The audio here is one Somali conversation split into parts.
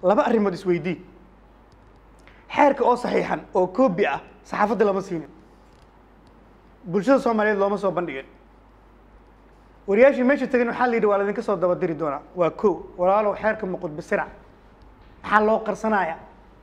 laba arrimood isweydii xeerka oo saxiixan oo koobi ah saxaafadda lama siinin bulshada soomaaliyeed looma soo bandhigin wariyaashii meesha tegan waxaa la yidhi waa laydinka soo dabadiri doonaa waa ko walaalow xeerka muqudbisirac maxaa loo qarsanaya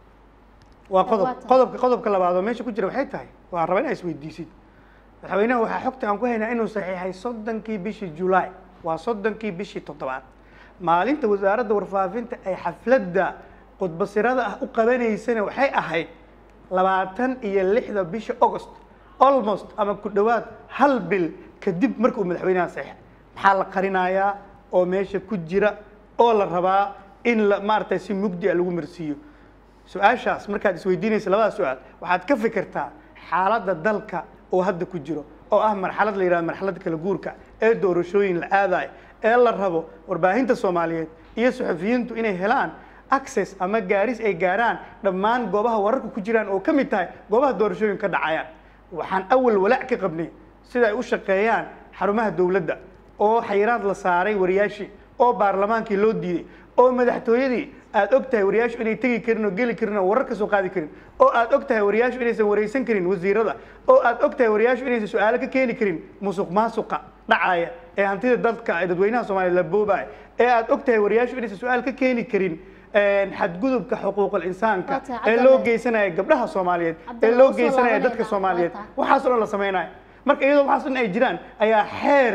waa qodob Waa tahay. qodobka qodobka labaad oo meesha ku jira waxay tahay waa raba inaa isweydiisid madaxweynaha waxaa xogta aan ku haynaa inuu saxiixay soddonkii bishii julaay waa soddonkii bishii toddobaad maalinta wasaaradda warfaafinta ay xafladda khudbasirada ah u qabanaysana waxay ahayd labaatan iyo lixda bisha august almost ama ku dhowaad hal bil kadib markuu madaxweynaha saxiixay maxaa la qarinayaa oo meesha ku jira oo la rabaa in la maaragtay si mugdi a lagu marsiiyo su-aashaas markaad isweydiinaysa labada su-aal waxaad ka fikirtaa xaaladda dalka oo hadda ku jiro oo ah marxalad la yidhahdo marxalad kala guurka ee doorashooyin la aadayo ee la rabo warbaahinta soomaaliyeed iyo suxufiyiintu inay helaan access ama gaaris ay gaaraan dhammaan goobaha wararka ku jiraan oo ka mid tahay goobaha doorashooyin ka dhacayaan waxaan awal walaac ka qabnay sida ay u shaqeeyaan xarumaha dowladda oo xayiraad la saaray wariyaashii oo baarlamaankii loo diiday oo madaxtooyadii aad og tahay wariyaashu inay tegi karin oo geli karin oo warar ka soo qaadi karin oo aad og tahay wariyaashu inaysan wareysan karin wasiirada oo aad og tahay wariyaashu inaysan su-aalo ka keeni karin musuq maasuqa dhacaya ee hantida dadka ee dadweynaha soomaaliya la boobaya ee aad og tahay wariyaashu inaysan su-aal ka keeni karin xadgudubka xuquuqul insaanka Waa tahay, ee Cabdi loo Alle. geysanaya gabdhaha soomaaliyeed ee Cabdi Alle, loo waa soo geysanaya dadka laabanayna. soomaaliyeed Waa tahay. waxaas oo dhan la sameynaya marka iyadoo waxaas dhan ay jiraan ayaa xeer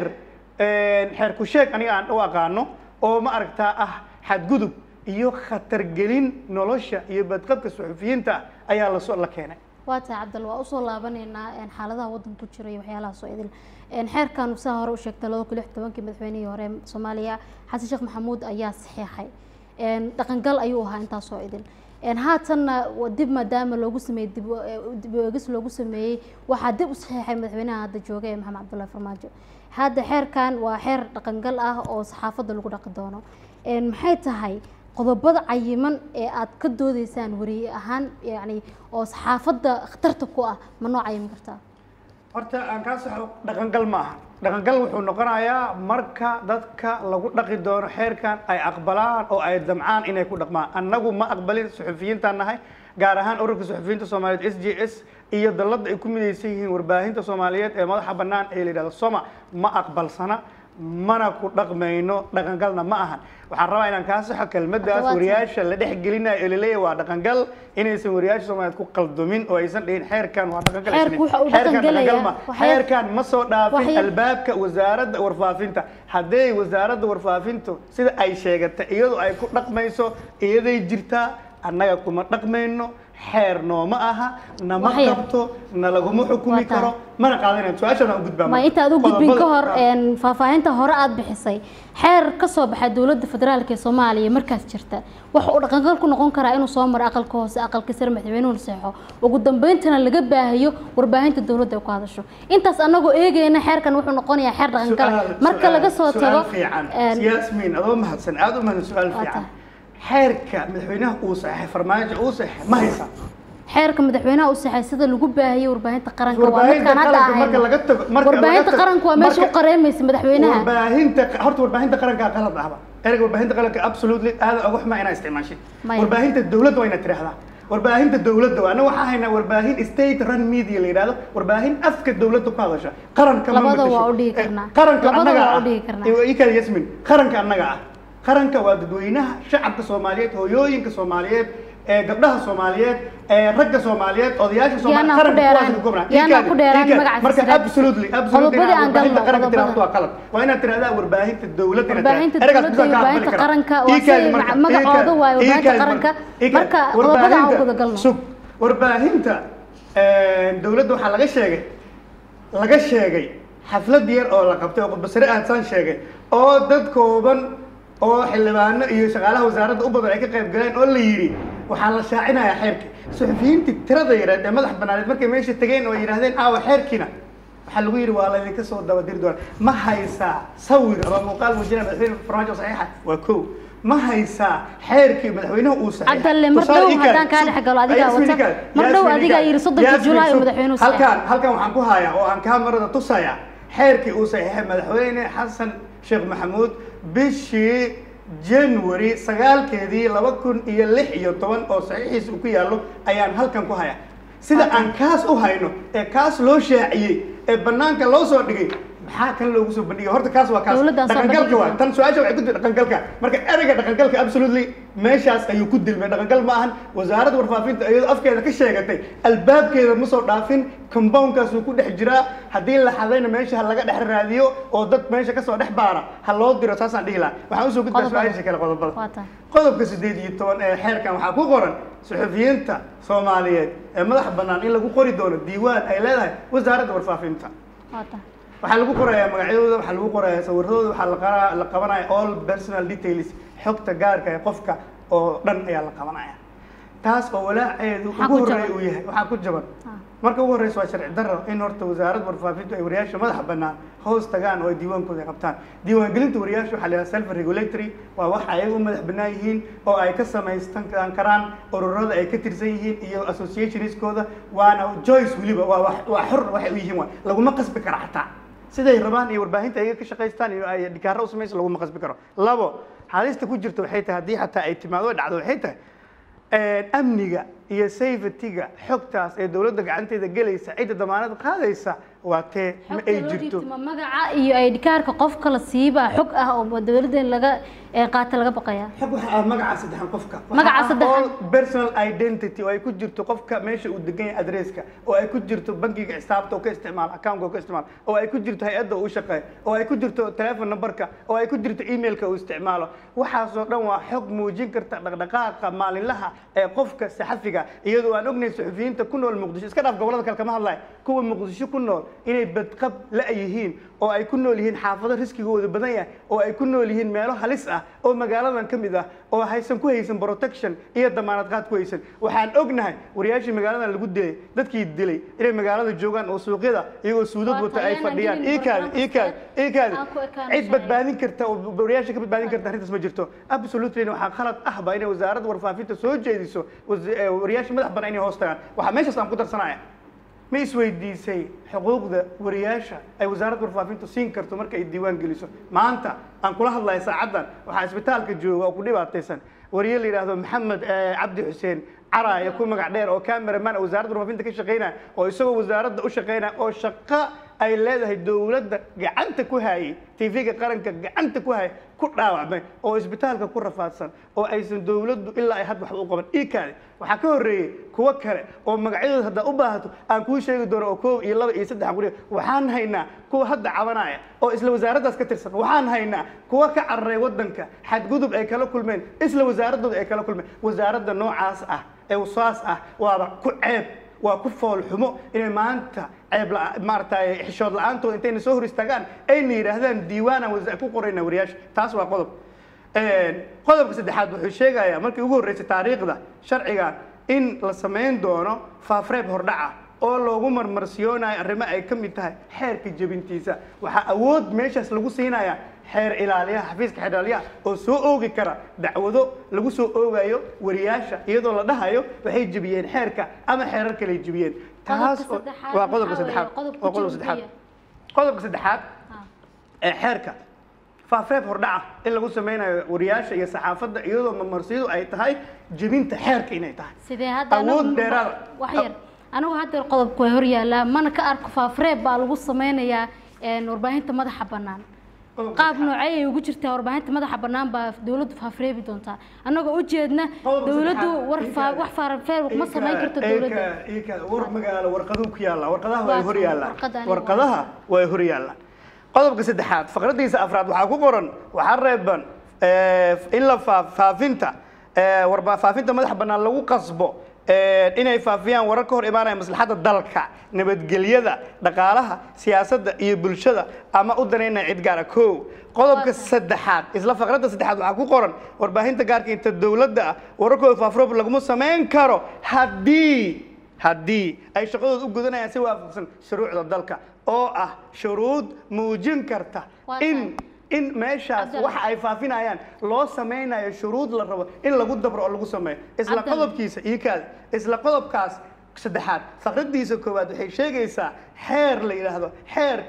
xeer ku sheeg aniga aan u aqaano oo ma aragtaa ah xadgudub iyo khatargelin nolosha iyo badqabka suxufiyiinta ah ayaa lasoo la keenay waa tahay cabdal waa usoo laabanaynaa een, xaaladaha waddanka ku jira iyo waxyaalaha soo idil Een, xeerkan saa hore u sheegtay laba kun lix tobankii madaxweynihii hore ee soomaaliya xasan sheekh maxamuud ayaa saxiixay Een, dhaqangal ayuu ahaa intaas soo idil Een, haatanna wa- dib maadaama loogu sameeyey dib u- ee, dib u eegis loogu sameeyey waxaa dib u saxiixay madaxweynaha hadda jooga ee maxamed cabdullahi farmaajo hadda xeerkan waa xeer dhaqangal ah oo saxaafadda lagu dhaqi doono Een, maxay tahay qodobada cayiman ee aad ka doodeysaan wariye ahaan yacni oo saxaafadda khatarta ku ah ma noo cayimin kartaa horta aan kaa saxo dhaqangal ma aha dhaqangal wuxuu noqonayaa marka dadka lagu dhaqi doono xeerkan ay aqbalaan oo ay damcaan inay ku dhaqmaan annagu ma aqbalin suxufiyiintaan nahay gaar ahaan ururka suxufiyiinta soomaaliyeed s j s iyo dalladda ay ku midaysan yihiin warbaahinta soomaaliyeed ee madaxa bannaan ee la yidhahdo soma ma aqbalsana mana ku dhaqmayno dhaqangalna ma ahan waxaan rabaa inaan kaa saxo kelmaddaas Hadda waa wariyaasha la dhex gelinayo ee laleeyahay waa dhaqangal inaysan wariyaasha soomaaliyeed ku qaldumin oo aysan dhihin xeerkan waa dhaqangal Xeerku aysan dhihin. waxa uu Xeerkan dhaqangelayaa dhaqangal ma. waxay- xeerkan ma soo dhaafin waxay- albaabka wasaaradda warfaafinta hadday wasaaradda warfaafintu sida ay sheegatay iyadoo ay ku dhaqmayso iyaday jirtaa annaga kuma dhaqmayno xeer nooma aha nama Waxay- qabto na laguma xukumi Waa tahay. karo mana qaadanayno su-aashan aan u gudbaa ma marka. intaad u gudbin ka hor Qodobada- een, faahfaahinta hore aad bixisay xeer ka soo baxay dowladda federaalka ee soomaaliya markaas jirta waxa uu dhaqangal ku noqon karaa inuu soo maro aqalka hoose aqalka sare madaxweynuhu seexo ugu dambayntana laga baahiyo warbaahinta dowladda ay ku hadasho intaas anagoo eegayna xeerkan wuxuu noqonayaa xeer dhaqangal Su'aal- marka su'aal- laga soo su'aal tago fiican een, yasmin adoo mahadsan aad u mahadsan su-aal Waa fiican tahay. xeerka madaxweynaha uu saxeexay farmaajo uu saxeexay ma haysaa xeerka madaxweynaha u saxay sida lagu baahiyay warbaahinta qaranka waa Warbaahinta midkaan hadda qaranka marka ahayn laga tago- marka laga warbaahinta tago- qaranka waa meesha u marka- qareemaysa madaxweynaha warbaahinta horta warbaahinta qaranka qalad ahba ereyga warbaahinta qaranka absolutely aad uga xumaa inaa isticmaashid Maya. warbaahinta dowladda waa inaad tiraahdaa warbaahinta dowladda waa anaga waxaa haynaa warbaahin state run media la yidhahdo warbaahin afka dowladda ku hadasha qaranka ma Labada matasho. waa u dhigi Eh, karnaa. qaranka Labada annaga waa u ah dhigi karnaa. Eh, ii kale yasmin qaranka annaga ah qaranka waa dadweynaha shacabka soomaaliyeed hooyooyinka soomaaliyeed ee gabdhaha soomaaliyeed ee ragga soomaaliyeed odayaasha Yaana soomaaliyeed ku dheeraan- kuwaas gobnaa. yaana Ii kale- ku dheeraan ii kale. magaca marka siraadisa. absolutely absolutely Qodobadii inaad aan galno, warbaahinta qaranka tiraahdo qodobada. waa qalad waa inaad tiraahdaa warbaahinta dowladda inaad Warbaahinta tiraahdaa. Ereygaas dowladda iyo midaan kaa warbaahinta aqbali karaa. qaranka waa Ii kaadi say marka, magacooda ii kaadi, waayo ii warbaahinta kaadi qaranka. ii kaadi. Marka qodobada aan Warbaahinta- wada galno. sug warbaahinta eh, dowladda waxaa laga sheegay laga sheegay xaflad yar oo la qabtay oo khudbasare ahadsaan sheegay oo dad kooban oo xildhibaano iyo shaqaalaha wasaaradda u badan ay ka qayb galeen oo la yidhi waxaa la shaacinayaa xeerkii suxufiyiintii tirada yareed ee madax banaaneed markay meesha tegeen oo ay yidhaahdeen aawa xeerkiina waxaa lagu yidhi waa laydinka soo dabadiri doona ma haysaa sawir ama muuqaal muujinaya madaxweyne farmaajo saxiixa waa kow ma haysaa xeerkii madaxweynuhu uu saxiixay Cabdalle, mar Tusaale dhow ii kaadi, haddaan kaa sug. dhex galo, adigaa Yasmin, wata. ii kaadi, Mar dhow Yasmin, ii adigaa kaadi. yidhi soddonkii Yasmin, Julaay sug. madaxweynuhu halkaan halkan waxaan ku hayaa oo aan kaamarada tusaya xeerkii uu saxiixay madaxweyne xasan sheekh maxamuud bishii january sagaalkeedii laba kun iyo lix iyo toban oo saxiixiisa uu ku yaallo ayaan halkan ku hayaa sida aan kaas u hayno ee kaas loo shaaciyey ee banaanka loo soo dhigay maxaa kan loogu soo bandhigay horta kaas waa kaas Dowladdaa soo dhaqangalka bandhigi waa doonta. tan su-aasha waxay ku jirta dhaqangalka marka ereyga dhaqangalka absolutely meeshaas ayuu ku dilmay dhaqangal ma ahan wasaaradda warfaafinta iyadoo afkeeda ka sheegatay albaabkeeda ma soo dhaafin compoundkaasuu ku dhex jiraa haddii la xadayna meesha ha laga dhex raadiyo oo dad meesha kasoo dhex baara ha loo diro saasaan dhihi lahaa waxaan usoo gudbaa Qodobada. su-aasha kale qodobada waa tahay qodobka siddeed iyo toban ee xeerkan waxaa ku qoran suxufiyiinta soomaaliyeed ee madaxa bannaan in lagu qori doono diiwaan ay leedahay wasaaradda warfaafinta waa tahay waxaa lagu qorayaa magacyadooda waxaa lagu qorayaa sawiradooda waxaa la qara- la qabanaya all personal details xogta gaarka ee qofka oo dhan ayaa la qabanaya taas oo walaaceedu Maxaa ugu ku horreeya jaban? uu yahay waxaa ku jaban Ah. marka ugu horreysa waa sharci darro in horta wasaaradda warfaafintu ay wariyaasha madaxa bannaan hoos tagaan oo ay diiwaankooda qabtaan diiwaangelinta wariyaasha waxaa la yidhaha self regulatory waa wax ayaga u madax bannaan yihiin oo ay ka samaystan karaan ururada ay ka tirsan yihiin iyo associationskooda waana joyce weliba waa wax- waa xor waxay u yihiin waa laguma qasbi kara xataa siday rabaan iyo warbaahinta ayaga ka shaqaystaan iyo ay dhikaaro u samaysa laguma qasbi karo labo xaalista ku jirta waxay tahay haddii xataa ay timaado ay dhacdo waxay tahay amniga iyo safetyga xogtaas ee dowladda gacanteeda gelaysa cidda damaanad qaadaysa waa tee ma ay jirto ma magaca iyo aydhikaarka qofka la siiba xog ah oo dowladda in laga ee, qaata laga baqaya xog waxa ah magaca saddexan qofka Waxa Magaca ah saddexan. all personal identity oo ay ku jirto qofka meesha uu degan yahay adresska oo ay ku jirto bankiga xisaabta oo ka isticmaal accountka oo ka isticmaal oo ay ku jirto hay-adda uu shaqeeyo oo ay ku jirto telephone numberka oo ay ku jirto emailka uu isticmaalo waxaasoo dhan waa xog muujin karta dhaqdhaqaaqa maalinlaha ee qofka saxafiga iyadoo aan ognahay suxufiyiinta ku nool muqdisho iska dhaaf gobolada kale kama hadlayo kuwa muqdisho ku nool inay badqab la yihiin oo ay ku nool yihiin xaafado riskigooda badan yahay oo ay ku nool yihiin meelo halis ah oo magaaladan ka mid ah oo haysan ku haysan protection iyo damaanad qaad ku haysan waxaan ognahay wariyaashii magaaladan lagu dilay dadkii dilay inay magaalada joogaan oo suuqyada iyagoo suudad Waa wata ay tahay, fadhiyaan aanan iikaadi gelin iikaadi iikaadi aan ku ekaan cid sharci. badbaadin karta oo wariyaasha ka badbaadin karta arrintaas ma jirto absolutely waxaa khalad ah ba inay wasaaradda warfaafinta soo jeediso was- eh, wariyaasha madax bannaan inay hoos tagaan waxaa meeshaas aan ku darsanaya ma isweydiisay xuquuqda wariyaasha ay wasaaradda warfaafintu siin karto marka ay diiwaan geliso maanta aan kula hadlaya saacaddan waxaa isbitaalka jooga oo ku dhibaataysan wariye la yidhaahdo maxamed eh, cabdi xuseen caraya ku magac dheer oo cameraman wasaaradda warfaafinta ka shaqeynaya oo isagoo wasaaradda u shaqeynaya oo shaqo ay leedahay dowladda gacanta ku hayay tv-ga qaranka gacanta ku hayay ku dhaawacmay oo isbitaalka ku rafaadsan oo aysan dowladdu ilaa ay had waxba u qaban iikaadi waxaa ka horreeyey kuwo kale oo magacyadooda haddaa u baahato aan kuu sheegi doono oo koob iyo laba iyo saddex aan ku dhihi waxaan haynaa kuwa hadda cabanaya oo isla wasaaraddaas ka tirsan waxaan haynaa kuwa ka cararay waddanka xadgudub ay kala kulmeen isla wasaaraddooda ay kala kulmeen wasaaradda noocaas ah ee wasaas ah waaba ku ceeb waa ku fool xumo inay maanta ceeb la maaragtay xishood la-aantooda intayna soo hor istaagaan ayna yidhaahdaan diiwaanaan wasa- ku qorayna wariyaasha taas waa qodob qodobka saddexaad wuxuu sheegayaa markii ugu horreysay taariikhda sharciga in la samayn doono faafreeb hordhaca oo loogu marmarsiyoonayo arrimo ay ka mid tahay xeerka jebintiisa waxaa awood meeshaas lagu siinayaa xeer ilaaliyaha xafiiska xeer ilaaliyaha oo soo oogi kara dacwado lagu soo oogayo wariyaasha iyadoo la dhahayo waxay jebiyeen xeerka ama xeerar kale jebiyeen taas oo- saddexaad waa qodobka waxaa weeye saddexaad qodobka waa qodobka saddexaad jebintiya. qodobka saddexaad Ah. ee xeerka faafreeb hordhaca in lagu sameynayo wariyaasha iyo saxaafadda iyadoo mamarsiyadu ay tahay jebinta xeerka inay tahay sidee hadda Awood anagu- dheeraad. wax yar anigu hadda qodobku way hor yaallaa mana ka arko faafreeb baa lagu sameynayaa een, warbaahinta madaxa bannaan qaab noocee ay ugu jirtaa warbaahinta madaxa bannaan baa dowladdu faafreebi doontaa annagoo ujeedna Qodobka dowladdu saddexaad, war faa- iinka- wax faafreeb ma samayn karto dowladda Iinka- iinka- war magaalo warqaduu ku yaalla warqadaha Waa way hor tan, yaallaan warqadani warqadaha way hor yaallaan qodobka saddexaad faqradiisa afraad waxaa ku qoran waxaa reeban eh, in la faa- faafinta eh, warba- faafinta madaxa bannaan lagu qasbo eh, inay faafiyaan warar ka hor imaanaya maslaxadda dalka nabadgelyada dhaqaalaha siyaasadda iyo bulshada ama u danaynaya cid gaara kow qodobka saddexaad isla faqradda saddexaad waxaa ku qoran warbaahinta gaarka inta dowladda ah wararkooda faafroob laguma samayn karo haddii haddii ay shaqadooda u gudanayaan si waafaqsan shuruucda dalka oo ah shuruud muujin karta Waa in tahay. in meeshaas Cabdal. waxa ay faafinayaan loo sameynayo shuruud la rabo in lagu dabro oo lagu sameeyo isla Cabdal. qodobkiisa iyo kaad isla qodobkaas saddexaad faqradiisa koowaad waxay sheegaysaa xeer la yidhaahdo xeerka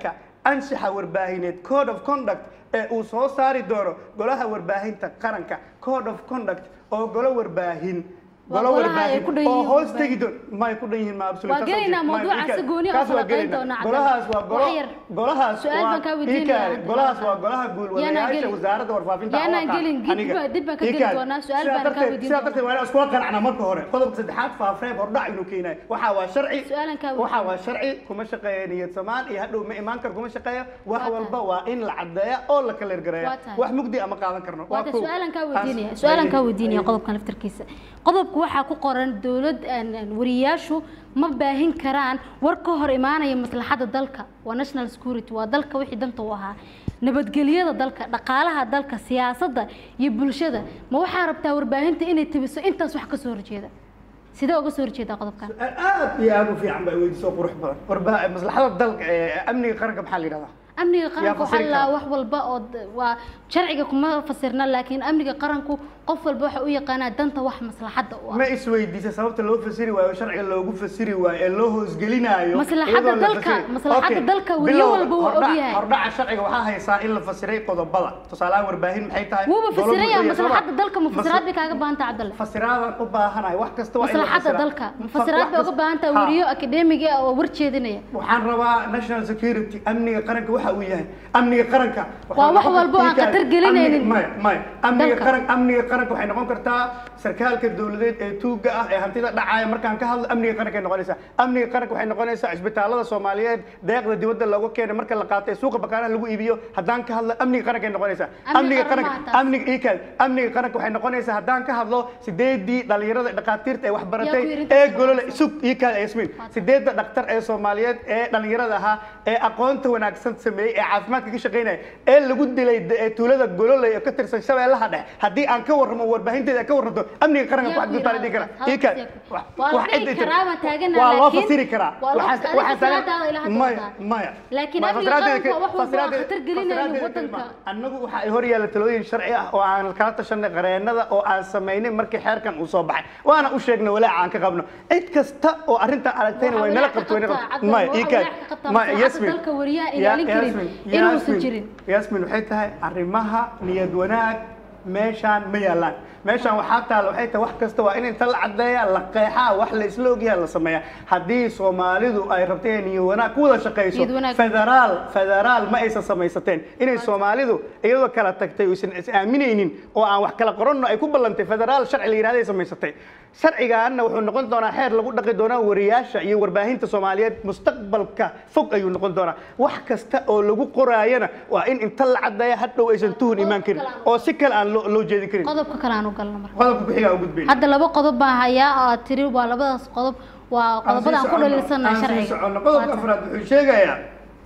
anshaxa warbaahineed code of conduct ee uu soo saari doono golaha warbaahinta qaranka code of conduct oo golo warbaahin Waa golo golaha ay ku dhan warbaahin oo yihiin hoos warbaahin. tegi doon may ku dhan yihiin ma absolute Waa gelaynaa Ma- mawduuca ikaad. si gooni ah Kaas u waa falanqayn gelaynaa. doonaa, golahaas waa Cabdalla. golo Wax yar. golahaas Su'aal waa- baan kaa weydiinayaa, ikaad. Cabdalla. golahaas waa golaha Yaanaan guulwadayaasha gelin. wasaaradda warfaafinta Yaanaan oo aqaan. gelin, dib Aniga. baa- dib baan ka geli Ikaad. doonaa, su'aal Sidaa baan kaa darteed- weydiin sidaa doonaa. darteed waa inaan iskula qanacnaa marka hore qodobka saddexaad faafreeb hordhac inuu keenayo waxaa waa sharci Su'aalan kaa waxaa waa sharci kuma shaqeeya niyad samaan iyo hadhow ma imaan kar kuma shaqeeya wax Waa walba waa in la cadeeya oo la kala ergareeya Waa tahay. wax mugdi ama qaadan karno waata kow. su-aalan kaa Taas- weydiinaya su-aalan kaa weydiinaya Ay- qodobkan laftarkiisa qodobku waxaa ku qoran dowlad aan- aan wariyaashu ma baahin karaan war ka hor imaanaya maslaxadda dalka waa national security waa dalka wixii danta u ahaa nabadgelyada dalka dhaqaalaha dalka siyaasadda iyo bulshada ma waxaa rabtaa warbaahinta inay tabiso intaas wax ka soo horjeeda sidee uga soo horjeedaa qodobkan aad iyo aad u fiican baa weydiisoo qurux badan warba maslaxada dalka ee amniga qaranka maxaa la yidhahdaa amniga qaranku fasiri waxaa la kara. wax walba oo d- waa sharciga kuma fasirna laakiin amniga qaranku qof walba waxa u yaqaanaa danta wax maslaxadda u ah ma isweydiisa sababta loo fasiri waayo sharciga loogu fasiri waayo ee loo hoosgelinaayo Maslaxadda iyadoo la dalka- fasiri- maslaxadda Okay, dalka weliyo bilowga, walba waa hordhac- ogyahay. hordhaca sharciga waxaa haysaa in la fasiray qodobada tusaalahaan warbaahin maxay tahay wuuba Dowladdu fasiraya iyo maslaxadda sabab- dalka ma Mas- fasiraad bay kaaga baahanta cabdalle fasiraadan u baahanahay wax kasta waa in la maslaxadda fasiraa. dalka Fa- fasiraad bay wax uga kasta- baahan tahay Ha. weriyo akademiga ah oo war jeedinaya waxaan rabaa national security amniga qaranka waxa uu yahay amniga qaranka waxaa Waa wax noqon walba oo aan kartaa- khatar gelinaynin amniga- maya maya amniga dalka. qaran amniga qaranka waxay noqon kartaa sarkaalka dowladeed ee tuuga ah ee hantida dhacaya markaan ka hadlo amniga qaranka ay noqonaysaa amniga qaranka waxay noqonaysaa isbitaalada soomaaliyeed deeqda dibadda looga keenay marka la qaato ee suuqa bakaaraha lagu iibiyo haddaan ka hadlo amniga qaranka ay noqonaysaa Amniga amniga qaran qaranka maaha taas. amniga iikaad amniga qaranka waxay noqonaysaa haddaan ka hadlo sideedii dhalinyarada dhakhaatiirta ee wax baratay Yaa ku yiri ee intaas golole sug iikaad yasmiin sideedda dhaktar ee soomaaliyeed ee dhalinyarada ahaa ee aqoonta wanaagsan sameeyey ee caafimaadka ka shaqaynaya ee lagu dilay de- ee tuulada gololey oo ka tirsan shabeellaha dhexe haddii aan ka warramo warbaahinteeda ka warranto amniga qaranka Yaa wax ku yiri gutaan dhihi kara halkaas, iikaad halkaas waa la dhihi karaa, waan taaganahay, waa loo laakiin- fasiri karaa waa loo- Waxaan- adiga waxaan taagan- fasiraadaada ilaa hadda maya wadaa. maya Laakiin Ma- amniga fasiraadeeda qaranka ka- wax walba waa fasiraadeeda- khatar gelinayno fasiraadeeda waddanka. kalima. annagu waxa ay hor yaalla talooyin sharci ah oo aan kala tashanay qareenada oo aan samaynay markii xeerkan uu soo baxay waana u sheegnay walaaca aan ka qabno cid kasta oo arrintan aragtayna way nala qabto way nala qabto maya iikaad maya yasmin dalka wariyaha Ya- ilaalin karin Yasmin, inuusan Yasmin, jirin yasmin waxay tahay arrimaha niyad wanaag meeshaan ma yaalaan meeshaan waxaa taala waxay tahay wax kasta waa in inta la cadeeya la qeexaa wax la isla ogyaha la sameeya haddii soomaalidu ay rabto inay niyad wanaag ku wada shaqayso Niyad wanaag. federaal federaal ma aysan samaysateen inay soomaalidu iyadoo kala tagtay aysan is aaminaynin oo aan wax kala qoranno ay ku ballantay federaal sharci la yidhahda ay samaysatay sharcigaana wuxuu noqon doonaa xeer lagu dhaqi doonaa wariyaasha iyo warbaahinta soomaaliyeed mustaqbalka fog ayuu noqon doonaa wax kasta oo lagu qoraayana waa in inta la cadeeya hadhow aysan tuhun imaan karin oo si kale aan loo loo jeedin karin qodobka kale aan u galno marka qodobka ku-xiga u gudbayn hadda laba qodob baan hayaa oo aad tiri waa labadaas qodob waa qodobada aan ku dhaliilsanahay aan sii sharciga soconno. qodobka afraad wuxuu sheegayaa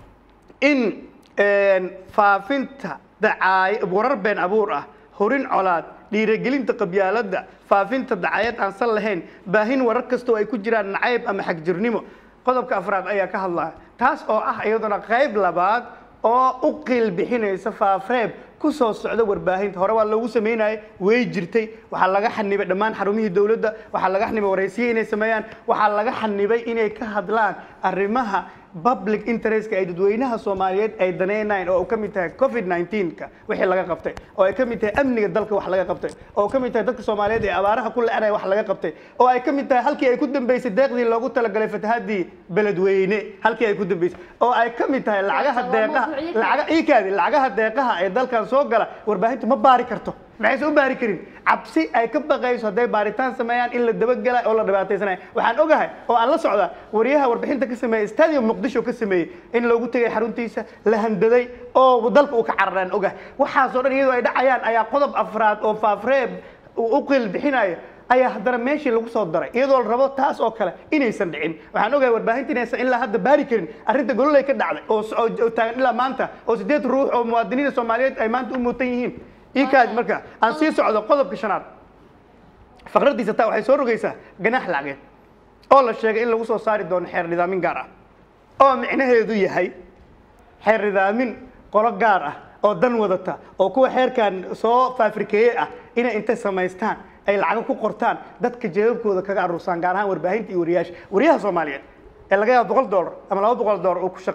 in een, faafinta dacaay warar been abuur ah horin colaad dhiirigelinta qabyaaladda faafinta dacaayad aan sal lahayn baahin warar kasta oo ay ku jiraan nacayb ama xagjirnimo qodobka afraad ayaa ka hadlaya taas oo ah iyaduna qayb labaad oo u qiil bixinaysa faafreeb ku soo socda warbaahinta hore waa loogu sameynayay way jirtay waxaa laga xanibay dhammaan xarumihii dowladda waxaa laga xanibay waraysiye inay sameeyaan waxaa laga xanibay inay ka hadlaan arrimaha public interestka ay dadweynaha soomaaliyeed ay daneynayaan oo ka mid tahay covid 19ka wixii laga qabtay oo ay ka mid tahay amniga dalka wax laga qabtay oo ka mid tahay dadka soomaaliyeed ee abaaraha ku leeanaya wax laga qabtay oo ay ka mid tahay halkii ay ku dambeysay deeqdii loogu talagalay fatahaadii beledweyne halkii ay ku dambeysay oo ay ka mid tahay lacagaha Waa deeqaha mawduucyo kale. lacaga iikaadi lacagaha deeqaha ee dalkan soo gala warbaahintu ma baari karto maxayse u baari karin cabsi ay ka baqayso hadday baaritaan sameeyaan in la dabagela oo la dhibaataysanaya waxaan ogahay oo aan la socdaa wariyaha warbixinta ka sameeyey stadium muqdisho ka sameeyey in loogu tegay xaruntiisa la handaday oo dalka uu ka cararaan ogahay waxaasoo dhan iyadoo ay dhacayaan ayaa qodob afraad oo faafreeb uu u qiil bixinayo ayaa haddana meeshii lagu soo daray iyadoo la rabo taas oo kale inaysan dhicin waxaan ogahay warbaahinta inaysan ilaa hadda baari karin arrinta gololay ka dhacday oo s- oo oo taagan ilaa maanta oo sideed ruux oo muwaadiniinta soomaaliyeed ay maanta u muutan yihiin iikaadi marka aan sii socdo qodobka shanaad faqradiisa taa waxay soo rogaysaa ganaax lacageed oo la sheegay in lagu soo saari doono xeer nidaamin gaar ah oo micnaheedu yahay xeer nidaamin qolo gaar ah oo dan wadata oo kuwa xeerkan soo faafrikeeye ah inay intay samaystaan ay lacago ku qortaan dadka jeebabkooda kaga aruursaan gaar ahaan warbaahinta iyo wariyaasha wariyaha soomaaliyeed ee laga yaabo boqol doolar ama laba boqol doolar uu ku shaqeeyo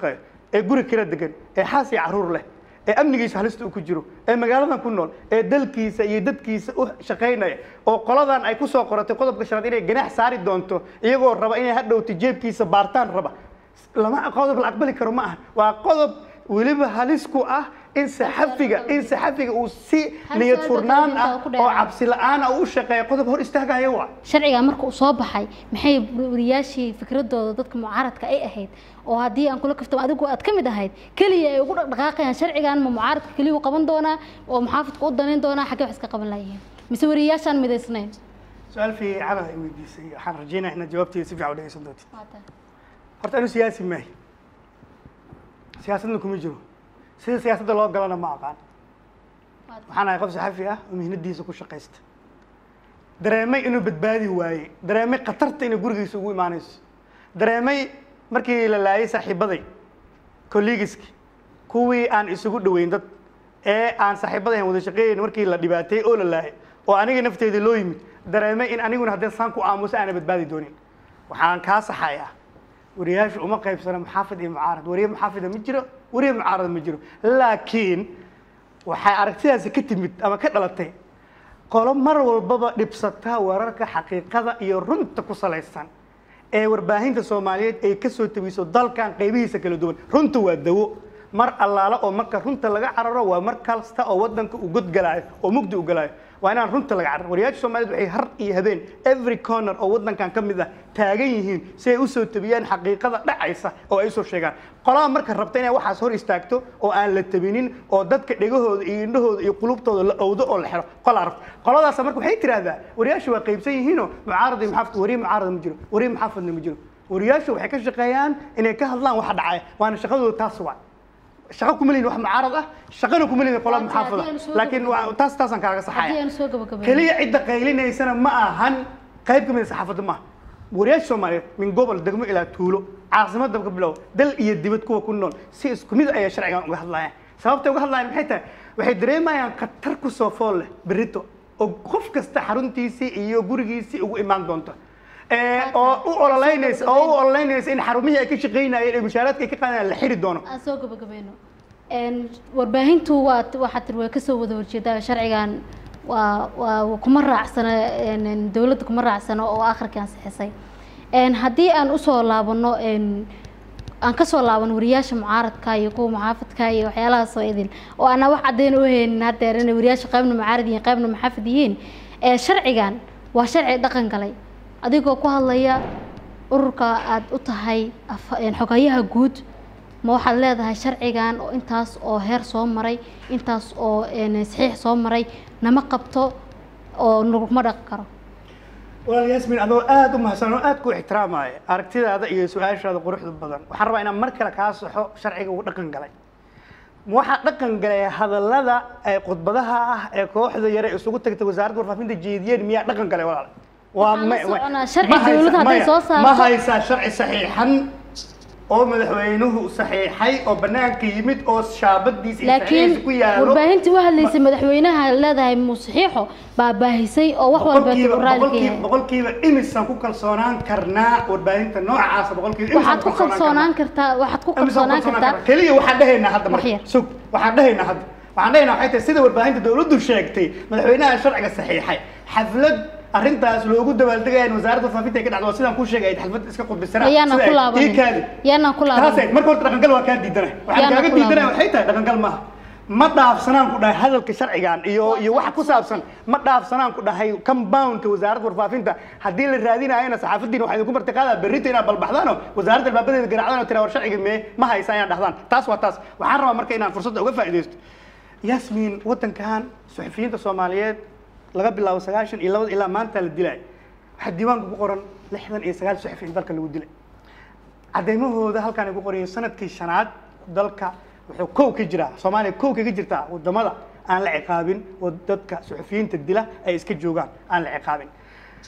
ee guri kala degan ee xaas iyo caruur leh ee amnigiisa halista uu ku jiro ee magaaladan ku nool ee dalkiisa iyo dadkiisa u shaqaynaya oo qoladan ay ku soo qoratay qodobka shanaad inay ganaax saari doonto iyagoo raba inay hadhowta jeebkiisa baartaan raba lama qodob la aqbali karo ma aha waa qodob weliba halis ku ah in saxafiga in saxafiga uu si Hal niyad su'aal furnaan dadka ah ku oo dheeraan. cabsi la-aan ah u shaqeeya qodob hor istaagaya waa sharciga marka uu soo baxay maxay wariyaashii fikradooda dadka mucaaradka ay ahayd oo haddii aan kula kaftamo adigu aad ka mid ahayd keliya ay ugu dhaqdhaqaaqayaan sharcigan ma mucaaradka keliya u qaban doonaa oo muxaafidka u danayn doonaa xaggee wax iska qaban layihiin mise wariyaashaan midaysnayn su-aal fiican ay weydiisay waxaan rajeynaya inaad jawaabteeda si fiican u dhegeysan doontid horta anu siyaasi maahi siyaasadna kuma jiro sida siyaasadda loo galana ma aqaan waxaan ahay qof saxafi ah oo mihnadiisa ku shaqaysta dareemay inuu badbaadi waayey dareemay khatarta inay gurigiisa ugu imaanayso dareemay markii la laayay saaxiibaday collegiski kuwii aan isugu dhoweyn dad ee aan saaxiibada ahayn wada shaqeeyayn markii la dhibaateeyey oo la laayay oo aniga nafteeda loo yimid dareemay in aniguna haddii saan ku aamuso aana badbaadi doonin waxaan kaa saxayaa wariyaashu uma qaybsana muxaafid iyo mucaarad wariye muxaafida ma jiro wariye mucaarad ma jiro laakiin waxay aragtidaasi ka timid ama ka dhalatay qolo mar walbaba dhibsata wararka xaqiiqada iyo runta ku salaysan ee warbaahinta soomaaliyeed ay ka soo tabiso dalkan qaybihiisa kala duwan runta waa dawo mar allaala oo marka runta laga cararo waa mar kasta oo wadanka uu godgalaayo oo mugdi u galaayo waa inaan runta laga cararo wariyaasha soomaaliyeed waxay har iyo habeen every corner oo wadankan ka mid ah taagan yihiin si ay usoo tabiyaan xaqiiqada dhacaysa oo ay usoo sheegaan qolada marka rabta inay waxaas hor istaagto oo aan la tabinin oo dadka dhegahooda iyo indhahooda iyo qulubtooda la owdo oo la xiro qolaa rabta qoladaas marka waxay tiraahdaa wariyaashu waa qaybsan yihiinoo mucaarad iyo muxaafid wariye mucaarad ma jiro wariye muxaafidna ma jiro wariyaashu waxay ka shaqeeyaan inay ka hadlaan waxa dhacaya waana shaqadooda taas waa shaqo kuma lihin wax mucaarad ah shaqana kuma lihin qolada Haddii- haddii muxaafida aan soo laakiin waa- taas taasaan kaaga haddii saxaya aan soo gabagabayno keliya cidda qaylinaysana ma ahan qayb ka mid a saxaafadda maaha wariyaasha soomaaliyeed min gobol degmo ilaa tuulo caasimadda ka bilow dal iyo dibad kuwa ku nool si isku mid ayay sharcigan uga hadlayaan sababtay uga hadlayaan maxay tahay waxay dareemayaan khatar kusoo fool leh berito oo qof kasta xaruntiisii iyo gurigiisii ugu imaan doonto ee oo u ololeynaysa oo u ololeynaysa in xarumihii ay ka shaqaynayeen ee mushaaraadka ay ka qaadayaan la xiri doono aan soo gabagabayno Een, warbaahintu waa waxaa tiri way kasoo wada horjeedaa sharcigan waa waa kuma raacsana een, een, dowladda kuma raacsano oo akhrikii ansixisay Een, haddii aan usoo laabano een, aan kasoo laabano wariyaasha mucaaradka iyo kuwa muxaafidka iyo waxyaalahaas oo idin oo aanaa wax caddayn u haynin haddeer inay wariyaasha qaybna mucaarad yihiin qaybna muxaafid yihiin ee sharcigan waa sharci dhaqan galay adigoo ku hadlaya ururka aad u tahay af- een, xogayaha guud ma waxaad leedahay sharcigan oo intaas oo heer soo maray intaas oo een, saxiix soo maray nama qabto oo naguma dhaqi karo walaal yaasmin adoo aada u mahadsan oo aada ku ixtiraamaya aragtidaada iyo su-aashaada quruxda badan waxaan rabaa inaan mar kale kaa saxo sharciga uu dhaqan galay waxaa dhaqan galay hadallada ee khudbadaha ah ee kooxda yare isugu tagtay wasaaradda warfaafinta jeediyeen miyaa dhaqan galay walaal waa Waxaan la ma- ma- soconaa sharci ma haysa- dawladda hadday maya, soo saarto- ma haysaa sharci saxiixan oo madaxweynuhu saxiixay oo banaanka yimid oo shaabadiisa iyo laakiin saxiixiisa ku yaalo warbaahintii u hadlaysay madaxweynaha leedahay musaxiixo baa baahisay oo wax walba boqolkiiba raali ka boqolkiiba yahay boqolkiiba imisaan ku kalsoonaan karnaa warbaahinta noocaasa boqolkiiba imisaan waxaad ku kalsoonaan kartaa waxaad ku Imisaan kalsoonaan kartaa keliya waxaan dhahaynaa hadda Wax marka yar. sug waxaan dhahaynaa hadda waxaan dhahaynaa waxay tahay sida warbaahinta dawladdu sheegtay madaxweynaha sharciga saxiixay xaflad arrintaas loogu dabaaldegaya in wasaaradda warfaafinta ay ka dhacdo waa sidaan kuu sheegay xaflad iska qudbisanaa yaanaan ku laabanin kaadi yaanaan ku taasay laabanin marka horta dhaqangal waa kaa diidana waxaan Yaana kaaga ku diidana laaban. waxay tahay dhaqangal maaha ma dhaafsanaan ku dhahay hadalka sharcigan iyo iyo waxa ku saabsan ma dhaafsanaan ku dhahay compoundka wasaaradda warfaafinta haddii la raadinayana saxaafadiina waxaa idinku martiqaadaa berrita inaad balbaxdaan oo wasaaradda albaabadeeda garaacdaan oo tiraa war sharciga mee ma haysa inaad dhahdaan taas waa taas waxaan rabaa marka inaan fursadda uga faa'iidaysto yasmin waddankan suxufiyiinta soomaaliyeed laga bilaabo sagaashan iyo labada ilaa maanta la dilay waxaa diiwaanka ku qoran lixdan iyo sagaal suxufi in dalka lagu dilay cadeymahooda halkaan ay ku qorayeen sanadkii shanaad dalka wuxuu kow ka jiraa soomaaliya kow kaga jirtaa wadamada aan la ciqaabin oo dadka suxufiyiinta dila ay iska joogaan aan la ciqaabin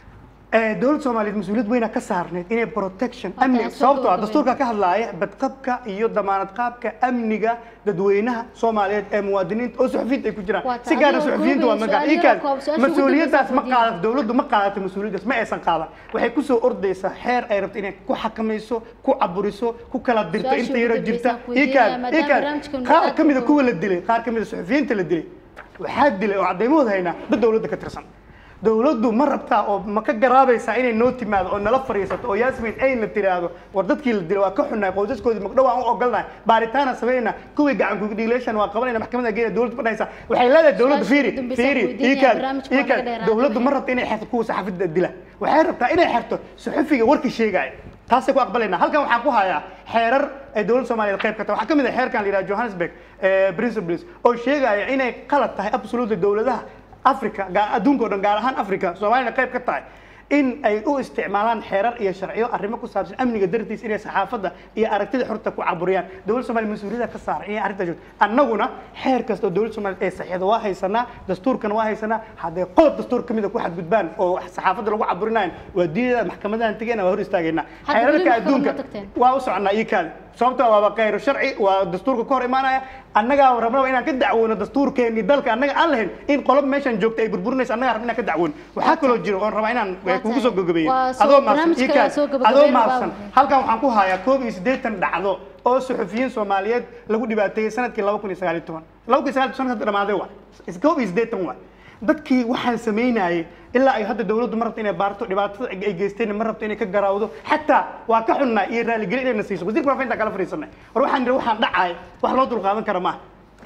Eh, dowladda soomaaliyeed mas-uuliyad weyna ka saarneyd inay protection Waa amni taas soo sababtoo ah gabagabeyn. dastuurka ka hadlaaya badqabka iyo damaanad qaabka amniga dadweynaha soomaaliyeed ee muwaadiniinta oo suxufiyiinta ay ku jiraan Waa si gaara tahay. suxufiyiinta waa Adiga magac su'aal ii kaad yar koob, su'aasha ugu mas-uuliyaddaas ma dambeysa qaadato dowladdu ma qaadato mas-uuliyaddaas ma aysan qaadan waxay kusoo ordaysaa xeer ay rabto inay ku xakamayso ku caburiso ku kala dirto Su'aasha inta ugu yaro dambeysa jirta aan ku ii weydiinaya, kaad maadaama ii kaad barnaamijkan qaar aad ka mida u- kuwa la dilay qaar ka mida suxufiyiinta la dilay waxaa dilay oo caddaymahooda haynaa dad dowladda ka tirsan dowladdu ma rabtaa oo ma ka garaabaysaa inay noo timaado oo nala fariisato oo yasmin ayna tiraahdo war dadkii la dilay waa ka xunnahay qoysaskoodii magdhow aan u ogolnahay baaritaana samaynayna kuwii gacan kugdhiileeshan waa qabanayna maxkamadda geena dowladda fadhaysa waxay leedahay dowladda Su'aasha fiiri ugu dambeysa fiiri aan weydiinaya, iikaad barnaamijka waa iikaad laga dheeraaday. dowladdu ma rabta inay xerto kuwa saxaafadda dila waxay rabtaa inay xerto suxufiga warkii sheegaya taasay ku aqbalayna halkan waxaan ku hayaa xeerar ay dowladda soomaaliyeed qayb ka tahay waxaa ka mid ah xeerkan la yidhaha johannesburg eh, principles oo sheegaya inay qalad tahay absolutely dowladaha africa gaa- adduunka o dhan gaar ahaan africa soomaaliyana qayb ka tahay in ay u isticmaalaan xeerar iyo sharciyo arrimo ku saabsan amniga dartiis inay saxaafadda iyo aragtida xorta ku caburiyaan dowladda soomaaliya mas-uuliyadda ka saaran inay arrintaa joogto annaguna xeer kasta oo dowladda soomaaliya ee saxiixda waa haysanaa dastuurkana waa haysanaa hadday qodob dastuur ka mida ku xadgudbaan oo wax saxaafadda lagu caburinayan waa diidada maxkamadahan tegeyna waa hor istaagaynaa Hadda weli xeerarka maxkamad ma adduunka tagteen? waa u soconaa iyo kaadi sababtoo waaba khayru sharci waa dastuurka ka hor imaanaya annagaa rabnaba inaan ka dacwoono dastuurkeennii dalka annaga aan lahayn in qolob meeshan joogta ay burburinayso annagaa rabna inaan ka dacwoono waxaa kaloo jiro oon rabaa inaan Waa kugu soo tahay. gabagabeeyo Waa soo- adoo maafsan barnaamijka ii kaadi soo adoo gabagabeyn maafsan baa- halkan waxaan ku hayaa koob iyo siddeetan dhacdo oo suxufiyiin soomaaliyeed lagu dhibaateeyey sanadkii laba kun iyo sagaal iyo toban laba kun iyo sagaal iyo toban hadda dhamaaday waa koob iyo siddeetan waa dadkii waxaan samaynayay ilaa ay hadda dowladdu ma rabto inay baarto dhibaatada ay geysteen ma rabto inay ka garaawdo xataa waa ka xunnaa iyo raaligelin inayna siiso wasiirka waafinta kala fariisanay war waxaan nidhi waxaan dhacay wax loo dulqaadan kara maaha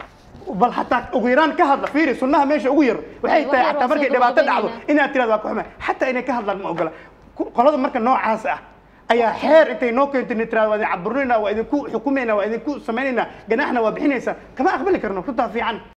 bal hataa ugu yaraan ka hadla fiiri sunnaha meesha ugu yar waxay Wax tahay yar xataa waa markay soo dhibaato dhacdo gabagabeynayna. inaad tiraado waa ka xumay xataa inay ka hadlaan ma ogola Ku- qolada marka noocaas ah ayaa xeer intay noo keento inay tiraado waa idin caburinayna waa idinku xukumayna waa idinku samaynayna ganaaxna waa bixinaysa kama aqbali karno runtaa fiican